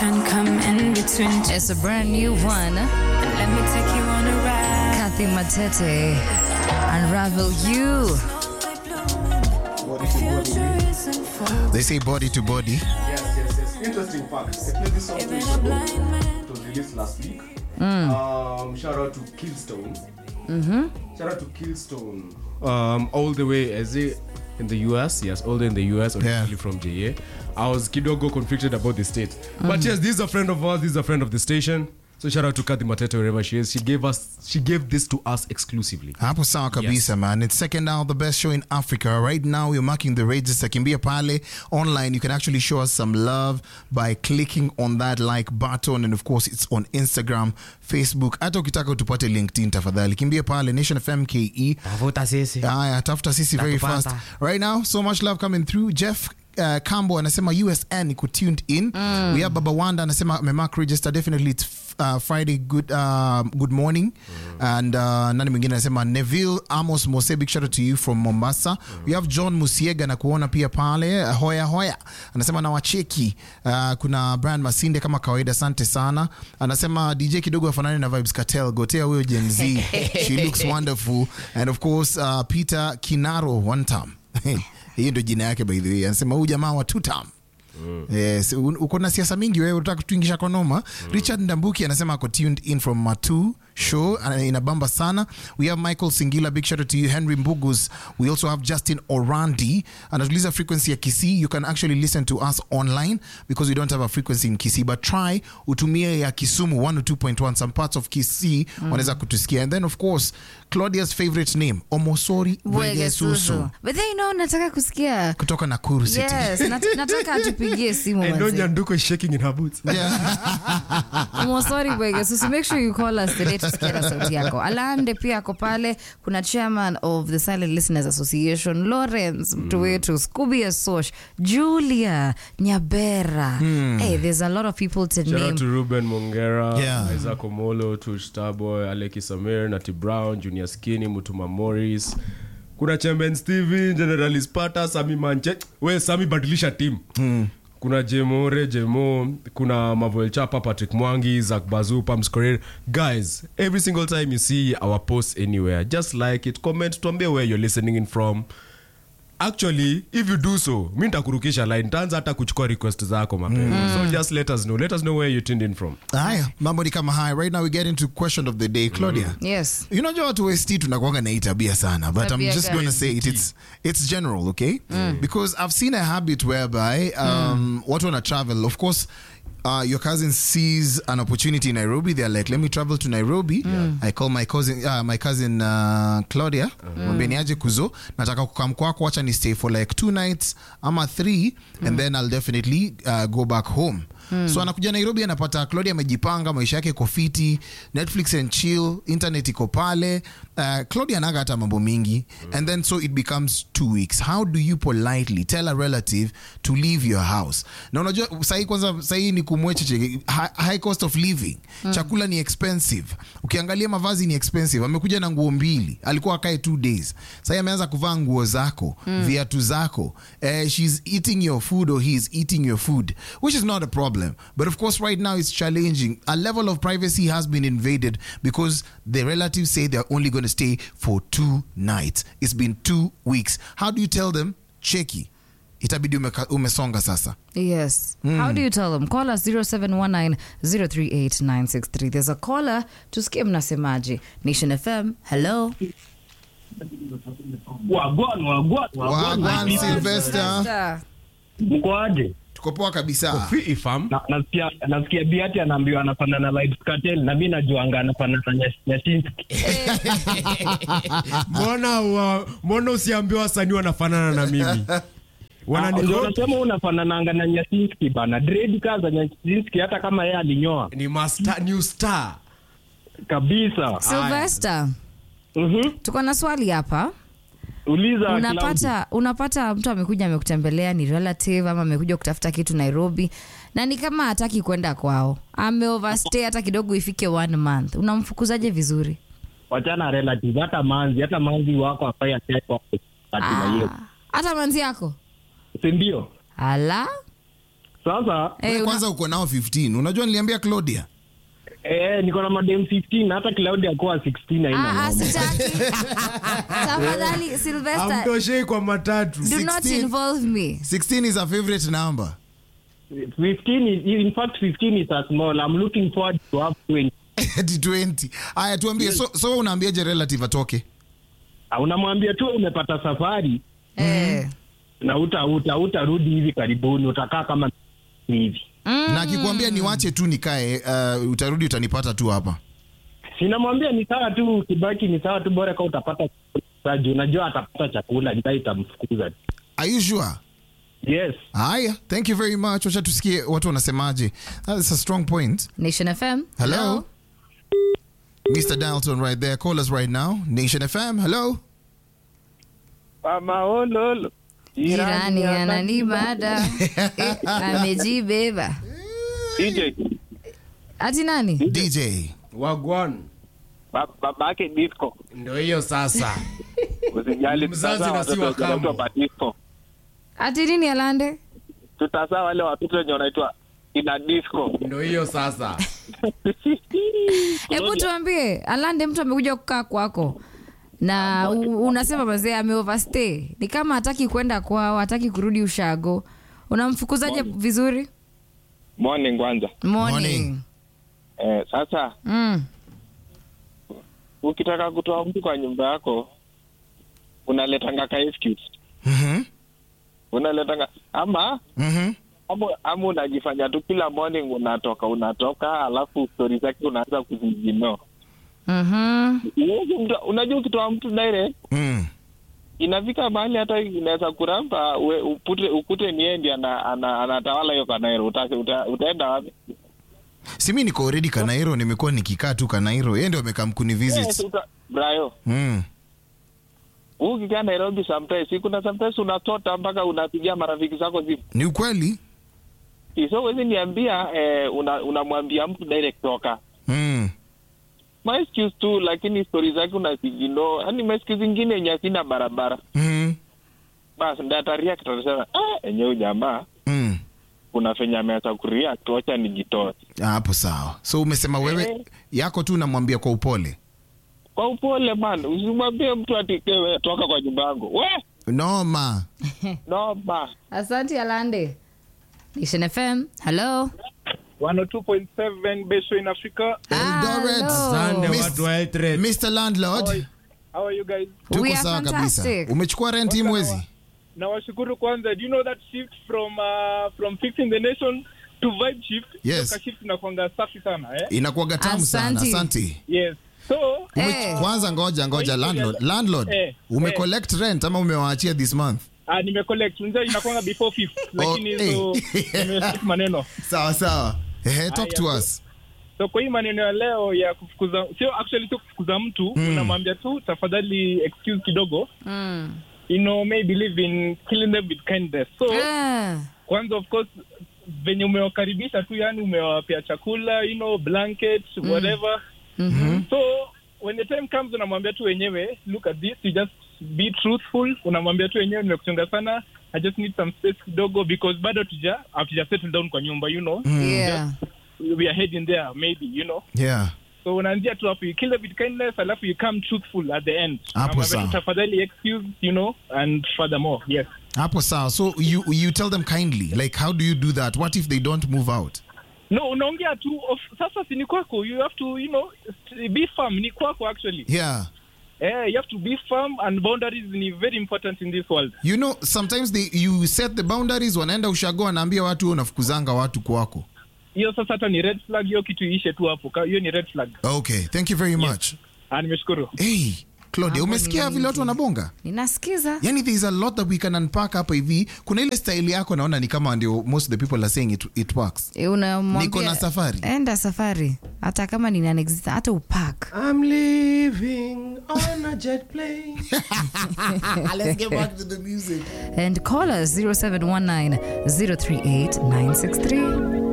can come in between. It's a brand new one. Let me take you on a ride. Kathy Matete. Unravel you. Future isn't for They say body to body. Yes, yes, yes. Interesting fact. I played this song two even weeks a ago. blind man. It was released last week. Um, shout out to Killstone. Mm-hmm. Shout out to Killstone. Um, all the way as it in the US, yes, all the way in the US, originally Yeah. from JA. I was kidogo conflicted about the state, but yes, this is a friend of ours. This is a friend of the station. So shout out to Kathy Matete wherever she is. She gave us, she gave this to us exclusively. hapo sawa kabisa Yes. man it's second now the best show in africa right now we're marking the register kimbia pale online you can actually show us some love by clicking on that like button and of course it's on instagram facebook hata ukitaka utupate linkedin tafadhali kimbia pale nation fm ke tafuta sisi haya tafuta sisi very Nakupata. fast right now so much love coming through jeff Uh, cambo anasema usn iko tuned in we have baba wanda anasema memark register definitely it's uh, friday good uh, good morning and uh, nani mwingine anasema neville amos mose big shout out to you from mombasa we have john musiega na kuona pia pale uh, hoya hoya anasema na wacheki uh, kuna brian masinde kama kawaida asante sana anasema dj kidogo afanani na vibes cartel gotea huyo gen z she looks wonderful and of course uh, peter kinaro one time hiyo ndio jina yake by the way anasema huyu jamaa wa two time Yes, un- uko na siasa mingi wewe unataka kutuingisha kwa noma richard ndambuki anasema ako tuned in from matu show ana- inabamba sana we have michael singila big shout out to you henry mbugus we also have justin orandi anatuliza frequency ya kisii you can actually listen to us online because we don't have a frequency in kisii but try utumie ya kisumu 102.1 some parts of kisii wanaweza kutusikia and then of course claudia's favorite name omosori bwegesusu But then you know, nataka kusikia. kutoka nakuru city Yes, nat- nataka atupigie simu I know manze. Nyanduko is shaking in her boots. Mosori Bwegesusu, make sure you call us today tusikie na sauti yako. Alande pia ako pale, kuna chairman of the Silent Listeners Association, Lawrence mtu wetu, Scooby Asosh, Julia Nyabera. Hey, there's a lot of people to Shout out name. to Ruben Mongera, Yeah. Isaac Omolo, Tush Starboy, Aleki Samir, Nati Brown, Junior Skinny, Mutuma Morris. Kuna Chemben Steven, General Spata, Sami Manche. We Sami badilisha team. Kuna Jemore, Jemo, kuna Mavoel Chapa, Patrick Mwangi, Zach Bazu, Pams Korir. Guys, every single time you see our post anywhere, just like it, comment, tuambie where you're listening in from. actually if you do so mi ntakurukisha line ntaanza hata kuchukua request zako mapema so just let us know let us know where you tuned in from haya mambo ni kama haya right now we get into question of the day claudia Yes. unajua watu west tunakuanga na hii tabia sana but i'm Tabia just gani? gonna say it, it's, it's general okay because i've seen a habit whereby um, watu wana travel of course Uh, your cousin sees an opportunity in Nairobi. They're like, "Let me travel to Nairobi." I call my cousin, uh, my cousin uh, Claudia. Mwambie niaje kuzo. Nataka kukam kwako, wacha ni stay for like two nights ama three, and then I'll definitely uh, go back home. So anakuja Nairobi, anapata Claudia amejipanga, maisha yake iko fiti, Netflix and chill, internet iko pale. Uh, Claudia anaga hata mambo mingi, and then so it becomes two weeks. How do you politely tell a relative to leave your house? Na unajua sahii kwanza, sahii ni kumwecheche hi- high cost of living, chakula ni expensive, ukiangalia mavazi ni expensive. Amekuja na nguo mbili, alikuwa akae two days, sahii ameanza kuvaa nguo zako, viatu zako. Uh, she's eating your food or he is eating your food, which is not a problem. But of course, right now it's challenging. A level of privacy has been invaded because the relatives say they're only going to stay for two nights. It's been two weeks. How do you tell them? Cheki. Itabidi umeka- umesonga sasa. Yes. How do you tell them? Call us 0719-038-963. There's a caller. Tusikie mnasemaje. Nation FM. Hello. Wagwan, wagwan, wagwan. Wagwan Sylvester. Mkoaje? Tuko poa kabisa. Fi- ifam Na- nasikia nasikia biati anaambiwa anafanana na Vybz Kartel na mi najuanga anafanana na Nyash- Nyashinski. mbona wa- mbona usiambiwa wasanii wanafanana na mimi Ah, Wanani- ndio unasema unafanananga na Nyashinski bana dread kaza Nyashinski hata kama yeye alinyoa ni master, new star kabisa Sylvester. Mhm. Tuko na swali hapa. uliza Claudia. unapata unapata mtu amekuja amekutembelea ni relative ama amekuja kutafuta kitu nairobi na ni kama hataki kwenda kwao ame overstay hata kidogo ifike one month unamfukuzaje vizuri wachana relative hata manzi hata manzi wako afai atekwa ati na hiyo Ah, hata manzi yako si ndio ala sasa Eh, Wewe una- kwanza uko nao 15 unajua niliambia claudia eh, niko na madem 15 hata Claudia akuwa 16 haina Ah, ah, noma. sitaki. Tafadhali, Sylvester, amtoshei kwa matatu do not 16. involve me. 16 is a favorite number 15 is, in fact 15 is a small i'm looking forward to have 20 Ati 20 aya tuambie so, so unaambiaje relative atoke Ah, unamwambia tu umepata safari Eh. na uta uta utarudi hivi karibuni utakaa kama hivi na akikwambia niwache tu nikae uh, utarudi utanipata tu hapa sinamwambia ni sawa tu ukibaki ni sawa tu bora ka utapata saji unajua atapata chakula njaa itamfukuza are you sure yes haya thank you very much wacha tusikie watu wanasemaje that's a strong point Nation FM. hello mr dalton right there call us right now nation fm hello maololo Jirani ananibada. Eh, amejibeba. Ati nani? dj wagwan babake disco ndo hiyo sasa usijali Mzazi na si wa kambo. disco Ati nini Alande? tutazaa wale watoto wenye wanaitwa ina disco ndo hiyo sasa Hebu tuambie, Alande, mtu amekuja kukaa kwako na u- unasema mazee ame overstay, ni kama hataki kwenda kwao, hataki kurudi ushago, unamfukuzaje vizuri? morning kwanza Morning. Morning. eh, sasa Mm. ukitaka kutoa mtu kwa nyumba yako unaletanga ka excuse Mhm, unaletanga ama mhm. ama, ama unajifanya tu kila morning unatoka unatoka alafu stori zake unaanza kuzijino Mhm. unajua ukitoa mtu direct Mm. inafika mahali hata inaweza kuramba we- upute, ukute niendi ana, ana, anatawala hiyo kanairo uta, uta, utaenda wapi si mi niko already kanairo nimekuwa nikikaa tu kanairo yeye ndio amekaa mkuni yes, visit uta, brayo mm. ukikaa nairobi sometimes si kuna sometimes unatota mpaka unapigia marafiki zako simu ni ukweli so wezi niambia eh, una- unamwambia mtu direct toka mm. my excuse tu lakini stori zake unazijino yani maexcuse zingine yenye asina barabara Mm. basi ndataria kitasema ah, enyewe jamaa Mm. kuna venye ameanza kureact wacha nijitoe Ah, hapo sawa so umesema wewe Eh. yako tu unamwambia kwa upole kwa upole man usimwambie mtu atikewe toka kwa nyumba yangu we noma noma Asante Alande. Nation FM. Hello. 102.7 Besho in Africa. Eldoret. Hello. sande Miss- watu wa Eldoret. mr landlord How are you guys? We tuko are sawa kabisa fantastic. umechukua rent hii mwezi Nawashukuru kwanza. Do you know that shift from uh, from fixing the nation to vibe shift? Yes. Hiyo shift inakuanga safi sana eh? inakuwaga tamu sana Asante. asante Yes. So Ume, Eh. kwanza ngoja ngoja Kwa hiyo landlord ya- landlord Eh, ume eh. collect rent ama umewaachia this month uh, nimecollect. Unajua inakuanga before fifth lakini eh. so nimeskip maneno. sawa sawa Ehe, talk to Aya, us So kwa hii maneno ya leo ya kufukuza sio actually sio kufukuza mtu Mm. unamwambia tu tafadhali excuse kidogo. Mm. You know may believe in killing them with kindness. So Eh. kwanza of course venye umewakaribisha tu yani umewapea chakula you know blanket whatever Mhm. so when the time comes unamwambia tu wenyewe look at this you just be truthful unamwambia tu wenyewe nimekuchunga sana i just need some space kidogo because bado tuja hatuja settle down kwa nyumba you know Yeah. we are heading there maybe you know yeah so unaanzia tu hapo you kill them with kindness alafu you come truthful at the end Hapo Unamwambia sawa. tu tafadhali excuse you know and furthermore yes hapo sawa so you, you tell them kindly like how do you do that what if they don't move out no unaongea tu of, sasa si ni kwako you have to you know be firm ni kwako actually yeah eh, you have to be firm and boundaries ni very important in this world you know sometimes they, you set the boundaries wanaenda ushago wanaambia watu unafukuzanga watu kwako hiyo sasa hata ni red flag hiyo kitu iishe tu hapo Ka- hiyo ni red flag okay thank you very much ah, nimeshukuru hey claudia Mambo umesikia ni vile watu mengi. wanabonga Ninasikiza. yani there is a lot that we can unpack hapa hivi kuna ile style yako naona ni kama ndio most of the people are saying it, it works Eh, unamwambia- Niko na safari. Enda safari. Hata kama ni non-existent, hata upack. I'm living on a jet plane. let's get back to the music And call us 0719 038 963.